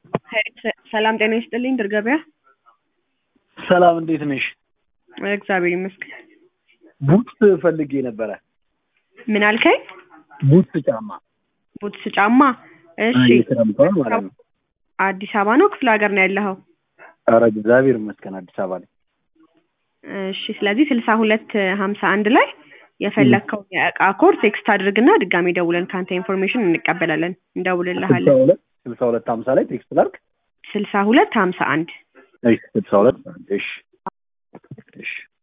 ሰላም ጤና ይስጥልኝ ድር ገበያ። ሰላም እንዴት ነሽ? እግዚአብሔር ይመስገን። ቡትስ ፈልጌ ነበረ። ምን አልከኝ? ቡትስ ጫማ ቡትስ ጫማ። እሺ የክረምቷ ማለት ነው። አዲስ አበባ ነው ክፍለ ሀገር ነው ያለኸው? ኧረ እግዚአብሔር ይመስገን አዲስ አበባ ላይ። እሺ ስለዚህ ስልሳ ሁለት ሀምሳ አንድ ላይ የፈለግከውን የእቃ ኮድ ቴክስት አድርግና ድጋሜ ደውለን ከአንተ ኢንፎርሜሽን እንቀበላለን እንደውልልሃለን። ስልሳ ሁለት ስልሳ ሁለት ሀምሳ ላይ ቴክስት ላድርግ። ስልሳ ሁለት ሀምሳ አንድ እሺ ስልሳ ሁለት እሺ እሺ